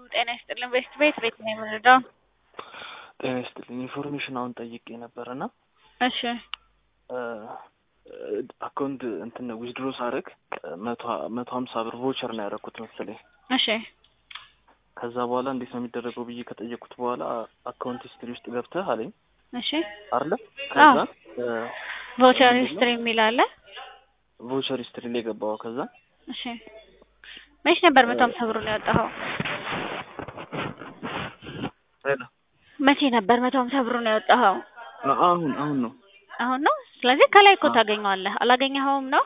ጤና ይስጥልን። ቤት ቤት ቤት ነው የምንረዳው። ጤና ይስጥልኝ። ኢንፎርሜሽን አሁን ጠይቄ ነበር እና እሺ አካውንት እንትን ዊዝድሮ ሳደርግ መቶ ሀምሳ ብር ቮቸር ነው ያደረኩት መሰለኝ። እሺ ከዛ በኋላ እንዴት ነው የሚደረገው ብዬ ከጠየኩት በኋላ አካውንት ሂስትሪ ውስጥ ገብተህ አለኝ እሺ አለ። ከዛ ቮቸር ሂስትሪ የሚል አለ። ቮቸር ሂስትሪ ላይ ገባው። ከዛ እሺ መች ነበር መቶ ሀምሳ ብሩን ያወጣኸው? ሄሎ መቼ ነበር መቶ ሀምሳ ብሩን ያወጣኸው? አሁን አሁን ነው አሁን ነው። ስለዚህ ከላይ እኮ ታገኘዋለህ። አላገኘኸውም ነው?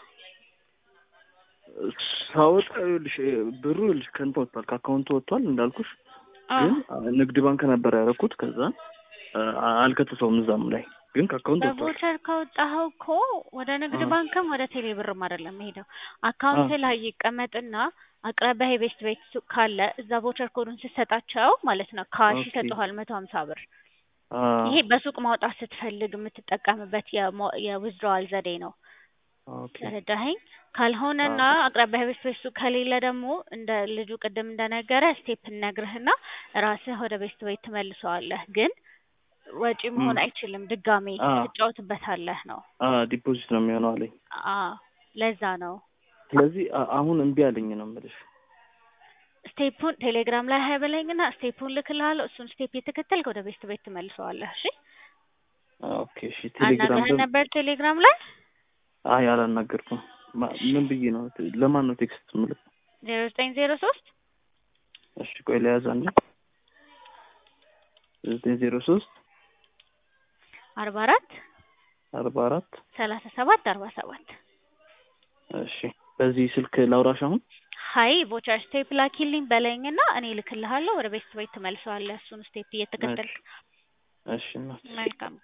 ሳወጣ ይኸውልሽ ብሩ ይኸውልሽ ከእንትን ወጥቷል፣ ከአካውንቱ ወጥቷል እንዳልኩሽ። ግን ንግድ ባንክ ነበር ያደረኩት። ከዛ አልከተተውም እዛም ላይ ግን ከአካውንት ወጥቷል። በቮቸር ካወጣኸው እኮ ወደ ንግድ ባንክም ወደ ቴሌ ብርም አይደለም ሄደው አካውንት ላይ ይቀመጥና አቅራቢያ የቤስት ቤት ሱቅ ካለ እዛ ቮቸር ኮዱን ስትሰጣቸው ማለት ነው ካሽ ኦኬ። ይሰጡሃል መቶ ሀምሳ ብር። አ ይሄ በሱቅ ማውጣት ስትፈልግ የምትጠቀምበት የሞ- የዊዝድሮዋል ዘዴ ነው። ኦኬ ተረዳኸኝ? ካልሆነና አቅራቢያ ቤት ቤት ሱቅ ከሌለ ደግሞ እንደ ልጁ ቅድም እንደነገረ ስቴፕ እነግርህና ራስህ ወደ ቤት ቤት ትመልሰዋለህ። ግን ወጪ መሆን ም። አይችልም። ድጋሜ አ ትጫወትበታለህ ነው። አ ዲፖዚት ነው የሚሆነው አለኝ። አ ለዛ ነው ስለዚህ አ- አሁን እምቢ አለኝ ነው የምልሽ። ስቴፑን ቴሌግራም ላይ ሀይ በለኝና ስቴፑን ልክልሃለሁ። እሱን ስቴፕ የተከተልክ ወደ ቤት ቤት ትመልሰዋለህ። እሺ ኦኬ እሺ። ቴሌግራም አናግረህ ደግሞ ነበር ቴሌግራም ላይ አይ አላናገርኩም። ማ- ምን ብዬ ነው ለማን ነው ቴክስት ምልክ? ዜሮ ዘጠኝ ዜሮ ሶስት እሺ ቆይ ለያዝ አንዴ ዘጠኝ ዜሮ ሶስት አርባ አራት አርባ አራት ሰላሳ ሰባት አርባ ሰባት እሺ በዚህ ስልክ ላውራሽ አሁን ሀይ ቮቸር ስቴፕ ላኪልኝ በለኝና እኔ ልክልሃለሁ። ወደ ቤት ቤት ትመልሰዋለህ። እሱን ስቴፕ እየተከተልክ እሺ እናት መልካም